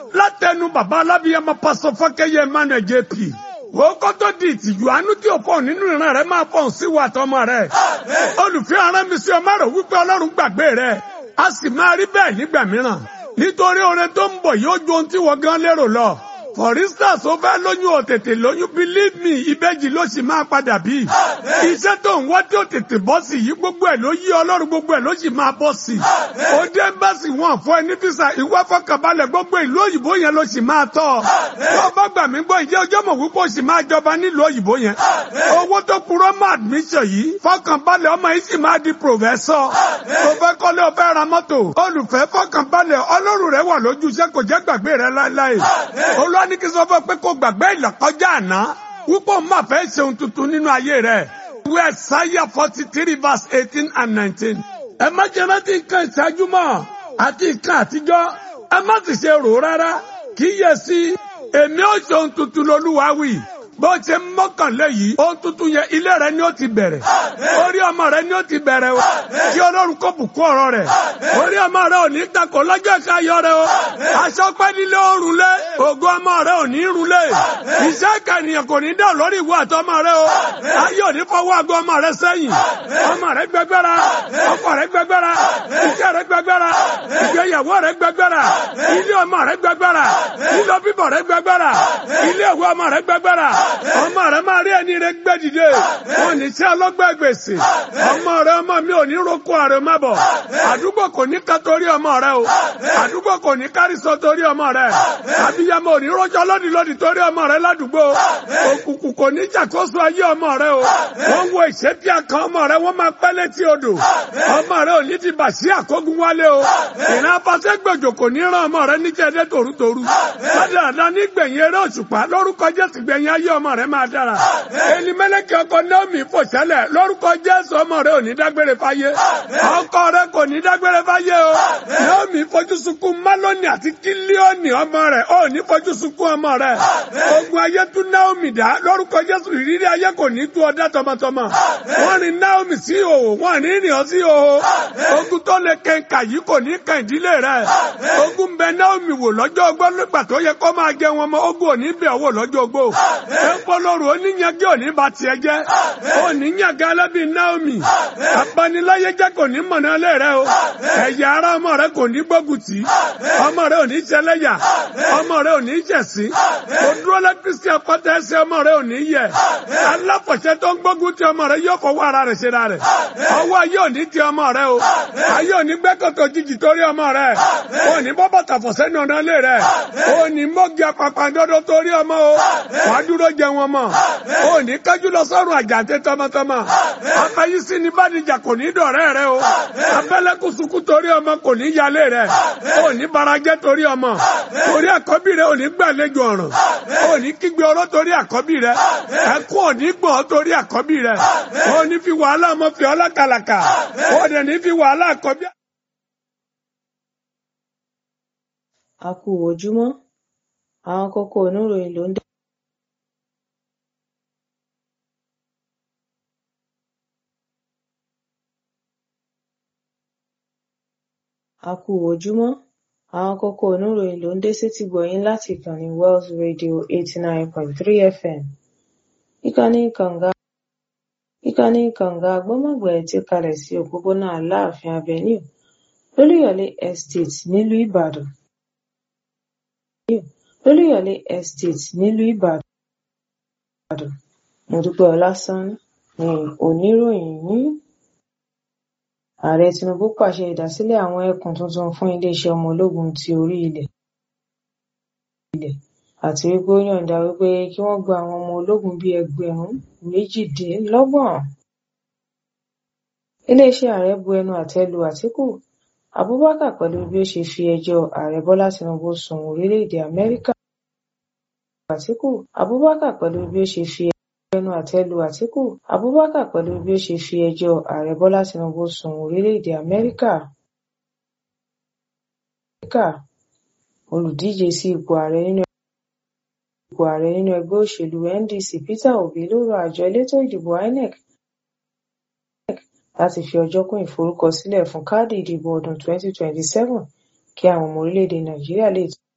látẹnu bàbá alábíyàmọ pásọ fọkẹyẹ emmanuel jp wọ́n kọ́ tó di ìtìjú àánú tí ò fọ̀ nínú ìran rẹ̀ máa fọ̀ sí wa tọmọ rẹ̀ olùfẹ́ ara mi sí ọmọ rẹ̀ wípé ọlọ́run gbàgbé rẹ̀ a sì máa rí bẹ́ẹ̀ nígbà mìíràn nítorí oore tó ń bọ̀ yóò ju ohun tí wọ́n gan lérò lọ for instance ó fẹ́ lóyún ò tètè lóyún believe me ìbejì ló sì máa padà bí. iṣẹ́ tó ń wá tí ó tètè bọ́ sí yìí gbogbo ẹ̀ ló yí ọlọ́run gbogbo ẹ̀ ló sì máa bọ́ sí. ó dé bẹ́sì wọn fún ẹ ní fisa ìwé fọkànbalẹ̀ gbogbo ìlú òyìnbó yẹn ló sì máa tọ́. tó bá gbà mí gbọ́ ìjẹ́ ọjọ́ mọ̀ wípé ó sì máa jọba nílùú òyìnbó yẹn. owó tó kúrò mọ́ admission yìí fọkànbalẹ̀ ọmọ yìí sì máa di professor. tó fẹ́ kọ́lé ó fẹ́ ra mọ́tò. olùfẹ́ fọkànbalẹ̀ ọlọ́run rẹ̀ wà lójú iṣẹ́ kò jẹ́ gbàgbé rẹ̀ láéláé. olú ní kí sọ fún ẹ pé kó gbàgbé ìlọ́kọjá àná wípé òun máa fẹ́ ṣe ohun tuntun nínú ayé rẹ̀. ìwé ẹ̀sáyà forty three verse eighteen and nineteen. ẹ má jẹ́ rántí nǹkan ìṣáájú mọ́ àti nǹkan àtijọ́ ẹ má sì ṣe rò rárá kíyèsí èmi ò ṣe ohun tuntun lolúwa wí bó ṣe mọ́kànlé yìí ohun tuntun yẹn ilé rẹ ni ó ti bẹ̀rẹ̀ orí ọmọ rẹ ni ó ti bẹ̀rẹ̀ o kí ọlọ́run kó bùkún ọ̀rọ̀ rẹ̀ orí ọmọ rẹ ò ní takò lọ́jọ́ ìṣayọ rẹ o aṣọ pẹ́ nílé òrùn lé ògo ọmọ rẹ ò ní rún lé iṣẹ́ ìkànnìyàn kò ní dẹ̀ lórí ìwọ àtọmọ rẹ o ayé ò ní fọwọ́ àgọ́ ọmọ rẹ sẹ́yìn ọmọ rẹ gbẹgbẹ́ra ọkọ rẹ gbẹgbẹ́ra iṣẹ́ rẹ gbẹgbẹ́ra ìgbéyàwó rẹ gbẹgbẹ́ra ilé ọmọ rẹ gbẹgbẹ́ra ilé bíbọ̀ rẹ gbẹgbẹ́ra ilé ìwé ọmọ rẹ gbẹgbẹ́ra ọmọ rẹ máa rí ẹni rẹ gbẹ dìde wọn ní sí ọlọgbẹ gbèsè ọmọ rẹ ọmọ mi ò ní roko àrẹ má bọ àdúgbò kò ní ká torí ọmọ rẹ o àdúgbò kò ní kárísọ torí ọmọ rẹ àbíyamọ ò ní rọjò lódì lódì torí ọmọ rẹ ládùúgbò òkùnkùn kò ní jàkóso ayé ọmọ rẹ o wọn wo ìṣẹ́bí àkàn ọmọ rẹ wọn máa pẹ́ létí odò ọmọ rẹ ò ní ti bà sí àkógun wálé o ìran afasẹ́gbèjò kò ní ràn ọmọ rẹ níjẹ́dẹ́ tòrútòrú ládàá nígbẹ̀yìn eré òṣùpá lórúkọ jésù gbẹ̀yìn ayé ọmọ rẹ máa dára. Ẹni mẹ́lẹ́kẹ́ ọkọ Naomi fò sẹ́lẹ̀ lórúkọ Jésù ọmọ rẹ ò ní dágbére fáyé. Ọkọ rẹ kò ní dágbére fáyé o. Naomi fojú sunkún Málónì àti Kílíọ̀nì ọmọ rẹ̀ ò ní fojú sunkún ọmọ rẹ̀. Ogun ayé tún Naomi dá lórúkọ Jésù ìrírí ayé kò ní tú ọdá tọmọtọmọ. Wọ́n rin Naomi sí ìhòòhò, wọ́n ní rìn ọ́ sí ìhòòhò. Ogun tó lè kẹ̀ǹkà yìí kò ní kàn ìdílé rẹ̀. Ogun bẹ Naomi wò lọ́jọ́ ogbó nígbà tó yẹ kó máa jẹ wọn mọ́ ogun ò ní bẹ̀ wò lọ́jọ́ ogbó ẹ̀pọ̀lọ́rù oníyànjú òní bá tiẹ̀ jẹ́ oníyànjú alábí Naomi abaniláyé jẹ́ kò ní mọ̀nà lé rẹ o ẹ̀yà ara ọmọ rẹ kò ní gbógun tì ọmọ rẹ ò ní ṣẹlẹ́yà ọmọ rẹ ò ní ṣẹ̀sín o dúró lẹ́ kristi apáta ẹsẹ̀ ọmọ rẹ ò ní yẹ aláfọ̀ṣẹ́ tó ń gbógun ti ọmọ rẹ yóò fọwọ́ ara rẹ̀ ṣe ra rẹ̀ ọwọ́ ayé ò ní ti ọmọ rẹ o ayé ò ní gbẹ́kọ̀tọ̀ jìjì torí ọmọ rẹ ò ní bọ́ bàtà fọ̀ṣẹ́ ní ọ̀nà lé rẹ ò ní mọ́gì apapàǹdodo torí ọmọ o wà á dúró jẹ wọn mọ ò ní kájú lọ sọ́run àjàǹtẹ tọmọtọmọ afẹyísí ni bàdìjà kò ní dọ̀rẹ́ rẹ o abẹ́lẹ́kùsùkù torí ọmọ kò ní yálé rẹ ò ní barajẹ́ torí ọmọ torí àkọ́bí rẹ ò ní gbàlejò ọ̀ràn ò ní kígbe ọ̀rọ̀ torí àkọ́bí rẹ ẹkún ò ní gbọ̀n torí àkọ́bí rẹ ò ní fi wàhálà ọmọ fi ọlá kàlàkà ò dẹ̀ ní fi wàhálà àkọ́bí. a kú ojúmọ́ àwọn kókó oníròyìn ló ń dé. a kú ojúmọ́ àwọn kókó oníròyìn ló ń dé sétí gbọ̀yìn láti ìkànnì Wells Radio eighty nine point three FM ìkànnì kànga ìkànnì kànga gbọ́mọ̀gbẹ́ ti kalẹ̀ sí òpópónà Aláàfin Avenue lólúyọ̀lé estate nílùú Ìbàdàn lólúyọ̀lé estate nílùú Ìbàdàn Mọ́dúpẹ́ Ọlásánní ni oníròyìn yín ààrẹ tinubu pàṣẹ ìdásílẹ̀ àwọn ẹkùn tuntun fún iléeṣẹ́ ọmọ ológun ti orí ilẹ̀ àti wípé ó yọ̀ǹda wípé kí wọ́n gba àwọn ọmọ ológun bíi ẹgbẹ̀rún méjìdínlọ́gbọ̀n iléeṣẹ́ ààrẹ bu ẹnu àtẹ́ lu àtíkù abubakar pẹ̀lú bí ó ṣe fi ẹjọ́ ààrẹ bọ́lá tinubu sùn orílẹ̀-èdè amẹ́ríkà àtíkù abubakar pẹ̀lú bí ó ṣe fi ẹnu àtẹ́ lu àtíkù abubakar pẹ̀lú bí ó ṣe fi ẹjọ́ ààrẹ bọ́lá tinubu sùn orílẹ̀-èdè amẹ́ríkà olùdíje sí ipò ààrẹ nínú ipò ààrẹ nínú ẹgbẹ́ òṣèlú ndc peter obi ló rọ àjọ elétò ìdìbò inec láti fi ọjọ́ kún ìforúkọsílẹ̀ fún káàdì ìdìbò ọdún 2027 kí àwọn ọmọ orílẹ̀-èdè nàìjíríà lè